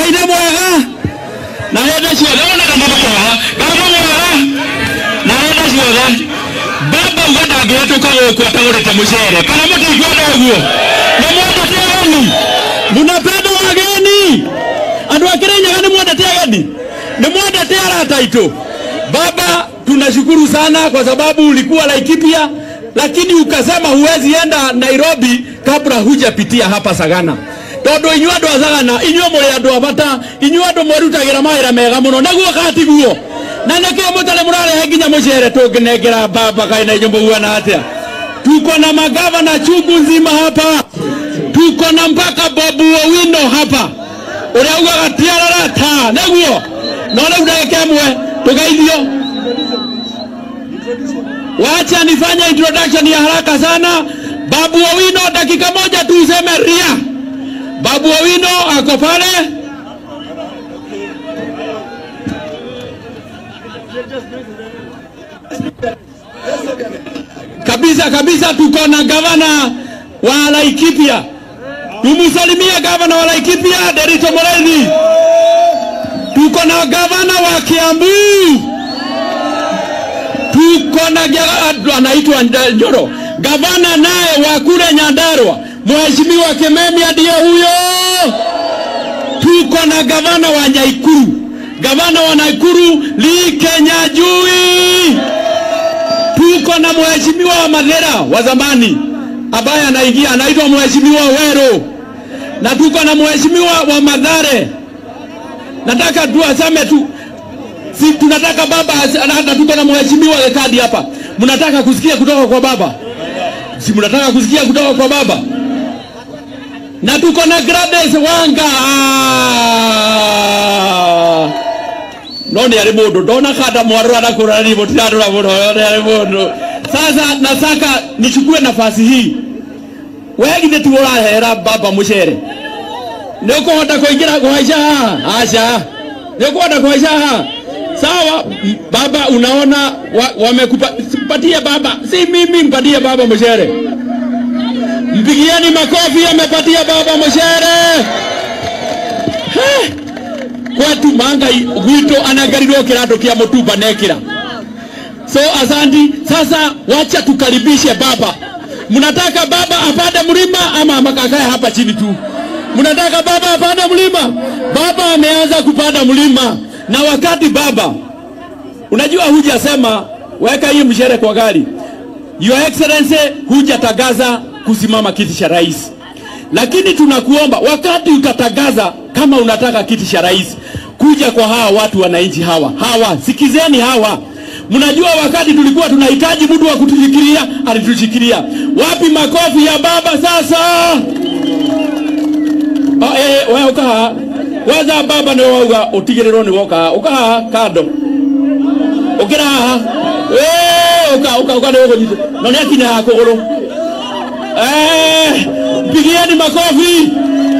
ngai nĩ mwega na hĩndĩ ciothe ona kana mwega kana mwega na hĩndĩ ciothe baba uga ndangĩhetũka gũkũ atagũrĩte mũcere kana mũtingĩenda ũguo nĩ mwendete ageni munapenda wageni andũ a Kirinyaga nĩ mwendete ageni nĩ mwendete arata aitũ baba tunashukuru sana kwa sababu ulikuwa Laikipia lakini ukasema huwezi enda Nairobi kabla hujapitia hapa Sagana tondu inyuĩ andũ a Sagana inyuĩ mũrĩ andũ a bata inyuĩ andũ mwerutagĩra mawĩra mega mũno naguo katiguo na nĩkĩo mũtarĩ mũrarehe nginya mũcere tũngĩnengera baba kaĩ na inyuĩ mũhuana atĩa tuko na magavana chungu nzima hapa tuko na mpaka Bobu Owino hapa ũrĩa ugaga tiararata nĩguo no rĩu ndagĩka ĩmwe tũgeithio wacha nifanye introduction ya haraka sana Babu Owino dakika moja tu useme ria Babu Owino ako pale kabisa kabisa tuko na gavana wa Laikipia tumusalimie gavana wa Laikipia Derito Morethi tuko na gavana wa Kiambu tuko na gia- anaitwa Nda- Njoro gavana naye wa kule Nyandarua mheshimiwa Kimemia ndiye huyo tuko na gavana wa Nyaikuru gavana wa Naikuru Lee Kenyajui tuko na mheshimiwa wa Mathera wa zamani ambaye anaingia anaitwa mheshimiwa Wero, na tuko na mheshimiwa wa Madhare. Nataka tu aseme tu si tunataka baba as- na hata tuko na mheshimiwa Lekadi hapa. Mnataka kusikia kutoka kwa baba? Si mnataka kusikia kutoka kwa baba? Na tuko na Gladys Wanga. Ah! no nä arä må ndå ndona kanda mwarå arakå ni må tiratå ra må no nä arä må ndå sasa nataka nichukue nafasi hii wegithä tu å rahera baba må cere nä å kå hota kå ingä ra kå haica haha aca nä å kå hota kå haica haha sawa m- baba unaona wa- wamekupatia baba si mimi mpatie baba mshere mpigieni makofi amepatia baba mshere Heh kwetu mangai gwitå anangarirwo kä randå kä a må tumba nekä so asanti sasa wacha tukaribishe baba mnataka baba apande mlima ama makakae hapa chini tu mnataka baba apande mlima baba ameanza kupanda mlima na wakati baba unajua hujasema weka hii mshere kwa gari your excellency hujatangaza kusimama kiti cha rais lakini tunakuomba wakati utatangaza kama unataka kiti cha rais kuja kwa hawa watu wananchi hawa hawa sikizeni hawa mnajua wakati tulikuwa tunahitaji mtu wa kutushikilia alitushikilia wapi makofi ya baba sasa oh, eh, we ukaha waza baba nä wauga å tigä rä rwo nä woka ukaha kando å kä ra haha uka uka uka nä gå nyitä no nä akinya haha kå gå rå pigieni makofi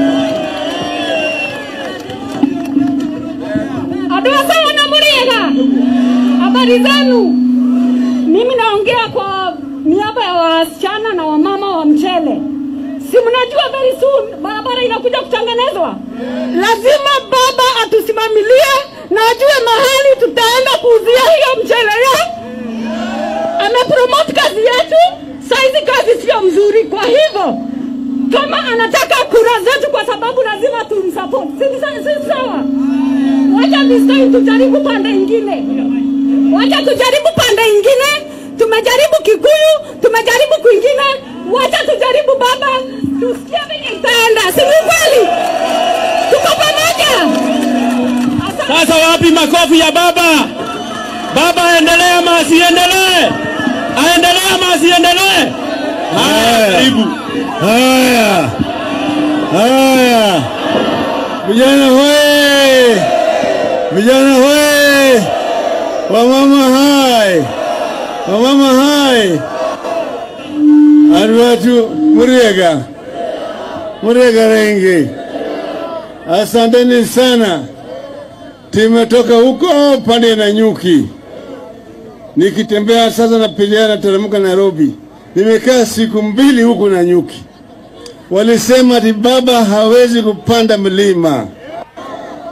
Andũ a sawa na mũrĩega, habari zenu? Mimi naongea kwa niaba ya wasichana na wamama wa mchele. Si mnajua very soon barabara inakuja kutengenezwa? Lazima baba atusimamilie na ajue mahali tutaenda kuuzia hiyo mchele ya amepromote kazi yetu, saizi kazi sio mzuri. Kwa hivyo kama anataka kura zetu, kwa sababu lazima tumsupport, si ni sa- si sawa? Wacha this time tujaribu pande ingine, wacha tujaribu pande ingine. Tumejaribu Kikuyu, tumejaribu kwingine, wacha tujaribu baba, tusikie venye itaenda, si ni kweli? Tuko pamoja. Asante. sasa wapi makofi ya baba baba aendelee ama asiendelee aendelee ama asiendelee haya karibu Haya, haya, vijana hoye, vijana hoye, wamama hai, wamama hai, arwatu Muriega, Muriega Rengi, asanteni sana. Tumetoka huko pande na nyuki, nikitembea sasa napilia nateremka Nairobi. Nimekaa siku mbili huko na nyuki, walisema ati baba hawezi kupanda mlima,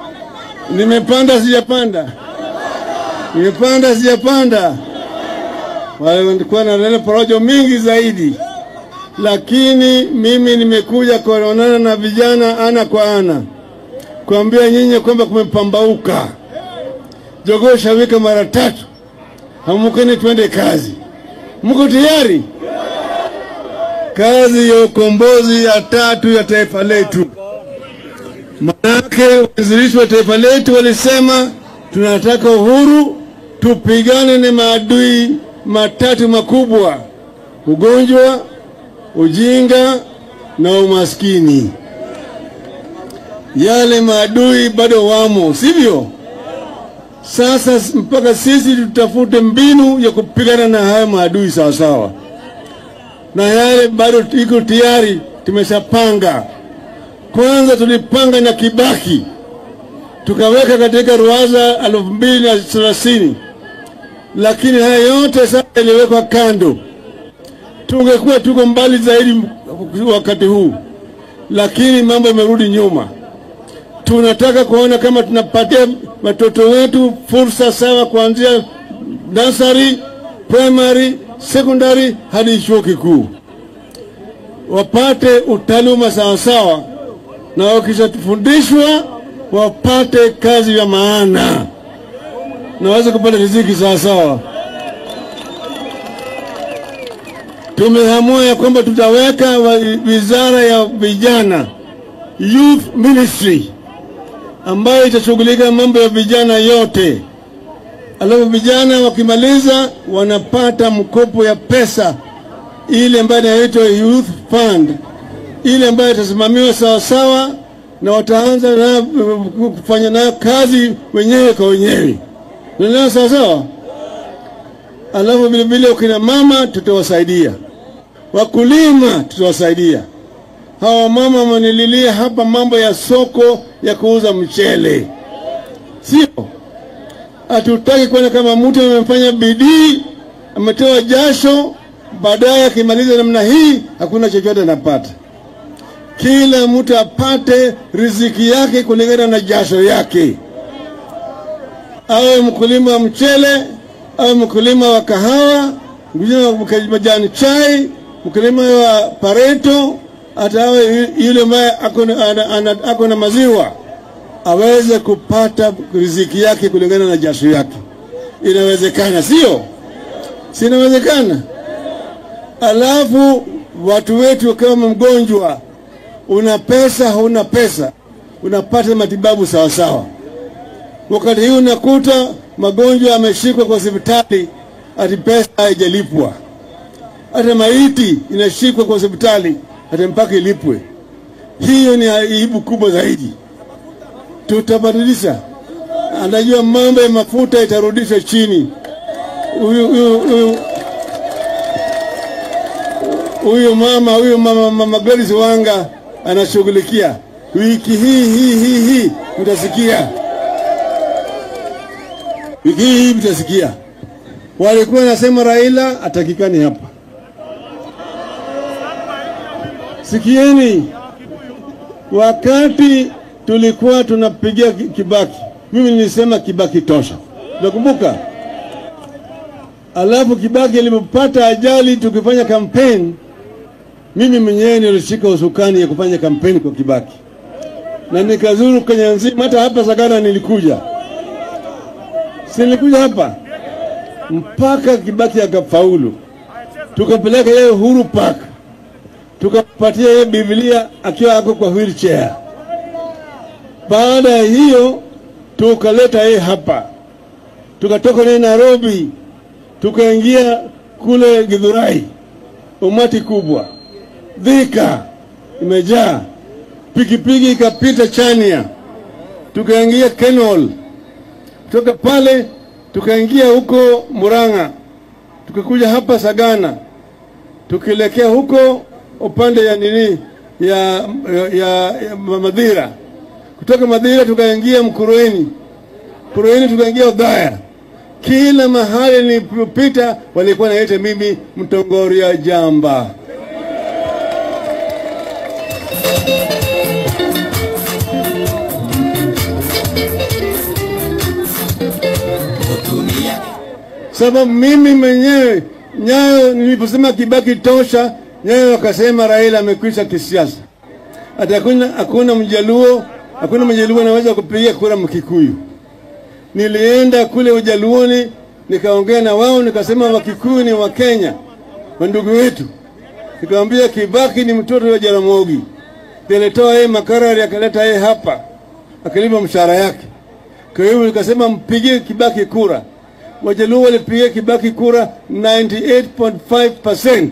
Nimepanda sijapanda? Nimepanda sijapanda? Walikuwa na neno porojo mingi zaidi, lakini mimi nimekuja kuonana na vijana ana kwa ana, kuambia nyinyi kwamba kumepambauka. Jogoo shawika mara tatu, hamukeni twende kazi. Mko tayari? Kazi ya ukombozi ya tatu ya taifa letu. Manake waanzilishi wa taifa letu walisema tunataka uhuru, tupigane na maadui matatu makubwa: ugonjwa, ujinga na umaskini. Yale maadui bado wamo, sivyo? Sasa mpaka sisi tutafute mbinu ya kupigana na haya maadui sawasawa, na yale bado iko tayari, tumeshapanga. Kwanza tulipanga na Kibaki tukaweka katika ruwaza elfu mbili na thelathini, lakini haya yote sasa yaliwekwa kando. Tungekuwa tuko mbali zaidi wakati huu, lakini mambo yamerudi nyuma. Tunataka kuona kama tunapatia watoto wetu fursa sawa kuanzia nasari, primary, secondary hadi chuo kikuu, wapate utaaluma sawasawa, na wakishafundishwa wapate kazi ya maana na waweze kupata riziki sawasawa. Tumeamua ya kwamba tutaweka wa- wizara ya vijana, youth ministry, ambayo itashughulika mambo ya vijana yote. Alafu vijana wakimaliza wanapata mkopo ya pesa ile ambayo inaitwa youth fund, ile ambayo itasimamiwa sawasawa na wataanza na kufanya nayo kazi wenyewe kwa wenyewe. Unaelewa sawasawa? Alafu vile vile wakina mama tutawasaidia, wakulima tutawasaidia. Hawa mama wamenililia hapa mambo ya soko ya kuuza mchele, sio? Hatutaki kuona kama mtu amefanya bidii, ametoa jasho, baadaye akimaliza namna hii hakuna chochote anapata. Kila mtu apate riziki yake kulingana na jasho yake, awe mkulima wa mchele, awe mkulima wa kahawa, mkulima wa majani chai, mkulima wa pareto, hata awe yule ambaye ako na- ana- ana- ako na maziwa aweze kupata riziki yake kulingana na jasho yake. Inawezekana, sio? Si inawezekana? Alafu watu wetu kama mgonjwa, una pesa hauna pesa, unapata matibabu sawa sawa. Wakati huu unakuta magonjwa yameshikwa kwa hospitali, ati pesa haijalipwa. Hata maiti inashikwa kwa hospitali, ati mpaka ilipwe. Hiyo ni aibu kubwa zaidi. Tutabadilisha, anajua mambo ya mafuta itarudishwa chini. Huyu huyu huyu huyu mama huyu mama, mama Gladys Wanga anashughulikia wiki hii hii hii hii, mtasikia wiki hii hii mtasikia. Walikuwa nasema Raila atakikani hapa. Sikieni, wakati tulikuwa tunapigia Ki- Kibaki, mimi nilisema Kibaki tosha, nakumbuka. Alafu Kibaki alipopata ajali tukifanya kampeni, mimi mwenyewe nilishika usukani ya kufanya kampeni kwa Kibaki na nikazuru Kenya nzima, hata hapa Sagana nilikuja, si nilikuja hapa mpaka Kibaki akafaulu, tukapeleka yeye Uhuru Park, tukapatia yeye Biblia akiwa ako kwa wheelchair. Baada ya hiyo tukaleta yeye hapa, tukatoka naye Nairobi, tukaingia kule Githurai, umati kubwa, Thika imejaa, pikipiki ikapita Chania, tukaingia Kenol, kutoka pale tukaingia huko Murang'a, tukakuja hapa Sagana, tukielekea huko upande ya nini ya, ya, ya, ya Madhira. Kutoka Madhira tukaingia Mkurueni, Mkurueni tukaingia Udhaya. Kila mahali nilipopita walikuwa naita mimi Mtongoria Jamba. sababu mimi mwenyewe Nyayo niliposema Kibaki tosha, Nyayo wakasema Raila amekwisha kisiasa, hata hakuna hakuna Mjaluo, hakuna Mjaluo anaweza kupigia kura Mkikuyu. Nilienda kule Ujaluoni nikaongea na wao, nikasema Wakikuyu ni Wakenya, wandugu wetu. Nikamwambia Kibaki ni mtoto wa Jaramogi, nilitoa yeye makarari akaleta yeye hapa, akalipa mshahara yake. Kwa hiyo nikasema mpigie Kibaki kura. Wajaluo walipigia Kibaki kura 98.5%,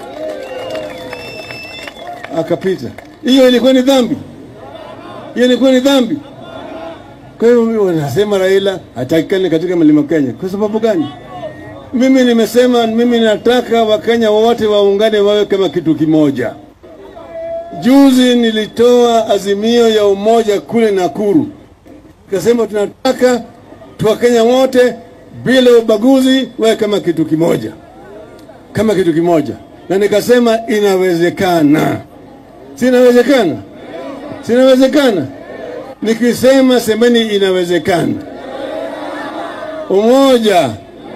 akapita. Hiyo ilikuwa ni dhambi, hiyo ilikuwa ni dhambi. Kwa hiyo wanasema Raila hatakikani katika mlima Kenya. Kwa sababu gani? Mimi nimesema mimi nataka Wakenya wote waungane wawe kama kitu kimoja. Juzi nilitoa azimio ya umoja kule Nakuru, nikasema tunataka Wakenya wote bila ubaguzi wawe kama kitu kimoja, kama kitu kimoja, na nikasema inawezekana. Si inawezekana? Si inawezekana? Nikisema semeni inawezekana. Umoja,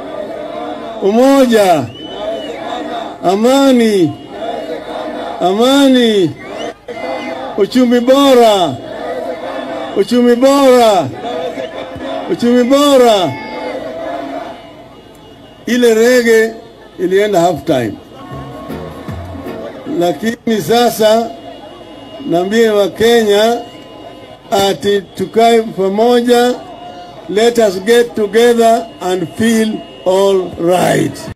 umoja, amani, amani, uchumi bora, uchumi bora, uchumi bora. Ile rege ilienda half time, lakini sasa naambie Wakenya ati tukae pamoja, let us get together and feel all right.